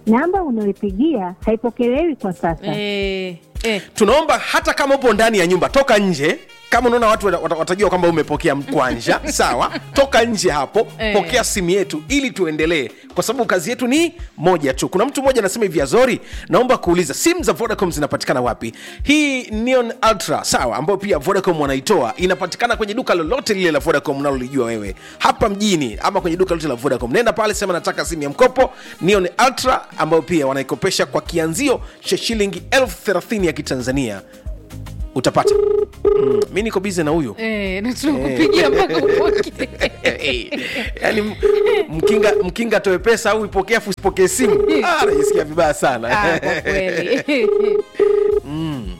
Namba unayopigia haipokelewi kwa sasa. eh, eh. tunaomba hata kama upo ndani ya nyumba toka nje kama unaona watu wata- wata- watajua kwamba umepokea mkwanja sawa toka nje hapo Eh. pokea simu yetu ili tuendelee kwa sababu kazi yetu ni moja tu kuna mtu mmoja anasema hivi azori naomba kuuliza simu za vodacom zinapatikana wapi hii neon ultra sawa ambayo pia vodacom wanaitoa inapatikana kwenye duka lolote lile la vodacom unalolijua wewe hapa mjini ama kwenye duka lolote la vodacom nenda pale sema nataka simu ya mkopo neon ultra ambayo pia wanaikopesha kwa kianzio cha shilingi elfu thelathini ya kitanzania utapata mm, mi niko bize na huyu Eh, na tunakupigia mpaka upoke. yaani m- mkinga mkinga atoe pesa au ipokee afu usipokee simu Ah, najisikia vibaya sana Ah, kwa kweli